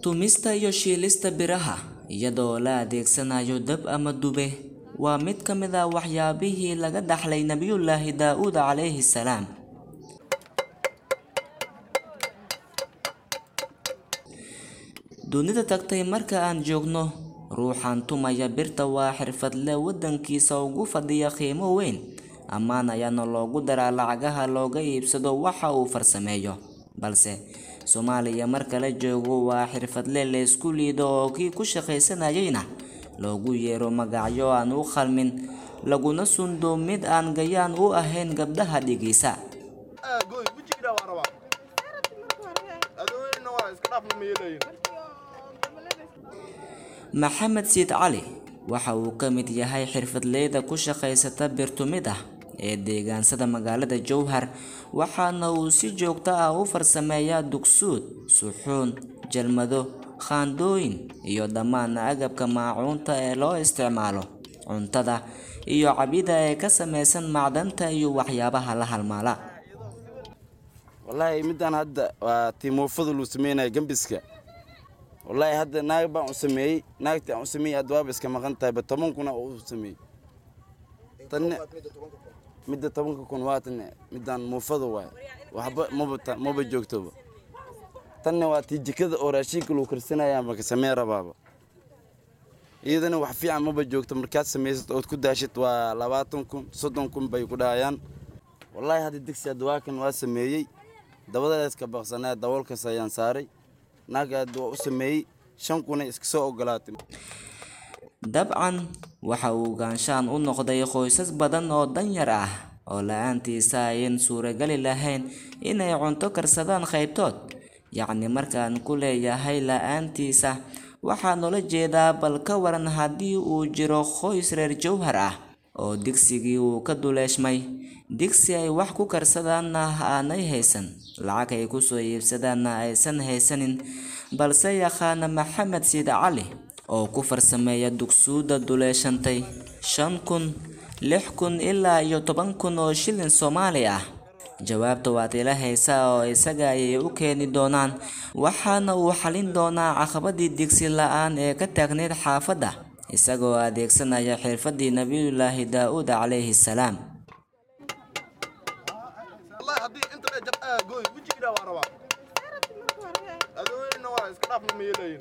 Tumista iyo shiilista biraha iyadoo la adeegsanayo dab ama dube waa mid ka mid ah waxyaabihii laga dhaxlay Nabiyullaahi Daa'uud calayhi salaam. Dunida tagtay marka aan joogno, ruuxan tumaya birta waa xirfadle waddankiisa ugu fadhiya qiimo weyn, ammaan ayaana loogu daraa lacagaha looga iibsado waxa uu farsameeyo. Balse Soomaaliya marka la joogo waa xirfadle la isku liido oo kii ku shaqaysanayayna loogu yeero magacyo aan u qalmin, laguna sundo mid aan gayaan u ahayn gabdhaha dhegeysa. Maxamed Siid Cali waxa uu ka mid yahay xirfadleyda ku shaqaysata bir tumid ah ee deegaansada magaalada Jowhar waxaana uu si joogto ah u farsameeyaa dugsuud, suxuun, jalmado, qaandooyin iyo dhammaan agabka maacuunta ee loo isticmaalo cuntada iyo cabida ee ka samaysan macdanta iyo waxyaabaha la halmaala. wallaahi midaan hadda waa timuufada luu sameynaya gembiska wallaahi hadda naag baan u sameeyey naagtii aan u sameeyey hadda waaba iska maqan tahay ba toban kuna oo u sameeyey tanne midda tobanka kun waa tanne midaan muufada waaye waxba maba ta- maba joogtoba tanne waa tii jikada oo raashinka luu karsanaya maka samee rabaaba iyadana wax fiican maba joogto markaad samaysad ood ku daashid waa labaatan kun soddon kun bay ku dhahayaan wallaahi hadda digsi hadda waa kan waa sameeyey dabadaas ka baqsanaa daboolkaas ayaan saaray naagga hadda waa u sameeyey shan kunay iska soo ogolaatay Dabcan waxa uu gaanshaan u noqday qoysas badan oo danyar ah oo la'aantiisa ayan suuragali lahayn inay cunto karsadaan qaybtood. Yacni markaan ku leeyahay la'aantiisa waxaan ula jeedaa bal ka waran haddii uu jiro qoys reer Jowhar ah oo digsigii uu ka duleeshmay, digsi ay wax ku karsadaanna aanay haysan, lacag ay ku soo iibsadaanna aysan haysanin, balse yaqaana Maxamed Siid Cali oo ku farsameeya dugsuuda duleeshantay shan kun, lix kun ilaa iyo toban kun oo shilin Soomaali ah. Jawaabta waad ila haysaa oo isaga ayay u keeni doonaan, waxaana uu xalin doonaa caqabadii digsi la'aan ee ka taagneyd xaafadda, isagoo adeegsanaya xirfaddii Nabiyullaahi Daa'uud calayhi salaam. والله هدي انت لا جب اه قوي وجهي كده ورا هذول نوع اسكراف من يلين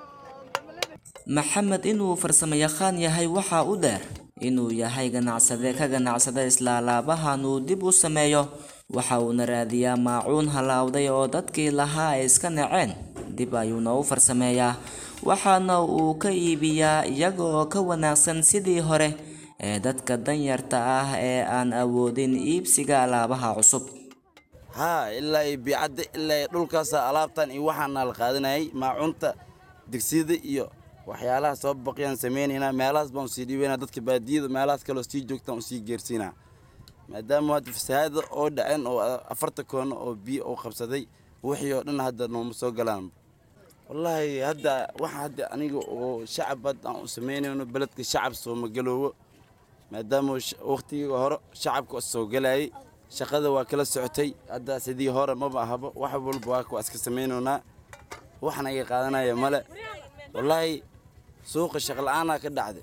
Maxamed inuu farsamayaqaan yahay waxaa u dheer inuu yahay ganacsade ka ganacsada isla alaabahan uu dib u sameeyo waxa uuna raadiyaa maacuun halaawday oo dadkii lahaa ay iska naceen dib ayuuna u farsameeyaa waxaana uu ka iibiyaa iyaga oo ka wanaagsan sidii hore ee dadka danyarta ah ee aan awoodin iibsiga alaabaha cusub haa ilaa iyo biicadda ilaa iyo dhulkaasa alaabtan iyo waxaana la qaadanayay maacunta digsiyada iyo waxyaalaha soo baqiyaan sameynaynaa meelahaas baan usii dhiibaynaa dadka baadiyada meelahaas kaloo sii joogtaan usii geersiinaa maadaama hadda fasahaada oo dhaceen oo afarta koono oo biyo oo qabsaday wixii oo dhan hadda nooma soo galaan wallaahi hadda waxa hadda aniga oo shacab hadda aan u samaynayno beledka shacab sooma galoowo maadaama sh- waqtigii hore shacabka soo galayay shaqada waa kala socotay hadda sidii hore maba ahaba wax walba waa waa iska samaynaynaa waxna iga qaadanaya male wallaahi suuqa shaqo la-aanaa ka dhacday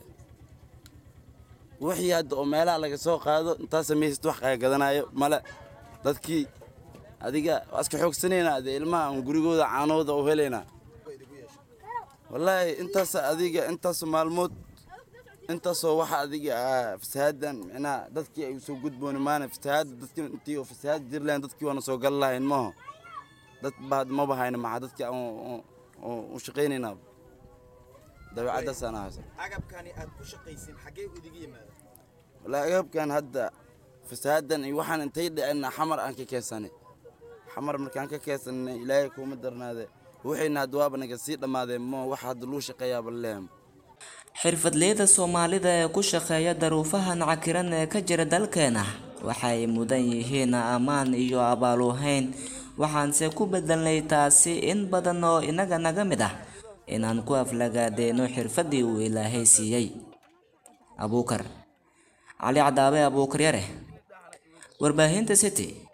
wixii hadda oo meelaha laga soo qaado intaa samaysad wax kaa gadanayo male dadkii adiga waa iska xoogsanaynaa dee ilmaha aan gurigooda caanooda u helaynaa wallaahi intaas adiga intaas maalmood intaasoo waxa adiga ah fasahaadan micnaha dadkii ay soo gudbooni maana fasahaada dadkii intii oo fasahaad jiri lahayn dadkii waana soo gali lahayn maaho dad ba had maba hayna maxaa dadkii aan u shaqaynaynaa dabeecaddaasaan ahaysa agabkani aad ku shaqaysin xaggee idiga yimaada wallaahi agabkan hadda fasahaadan iyo waxaan intay dhicina xamar aan ka keensanay xamar markaan ka keensanay ilaahay kuuma darnaade wixiina hadda waaba naga sii dhammaadeen mo wax hadda luu shaqeeyaaba lehem xirfadleyda Soomaalida ee ku shaqeeya daruufahan cakiran ee ka jira dalkeena waxay mudan yihiin ammaan iyo abaaluhayn waxaanse ku bedelnay taasi in badan oo inaga naga mid ah inaan ku aflagaadeeno xirfaddii uu ilaahay siiyey abuukar cali cadaabe abuukar yare warbaahinta city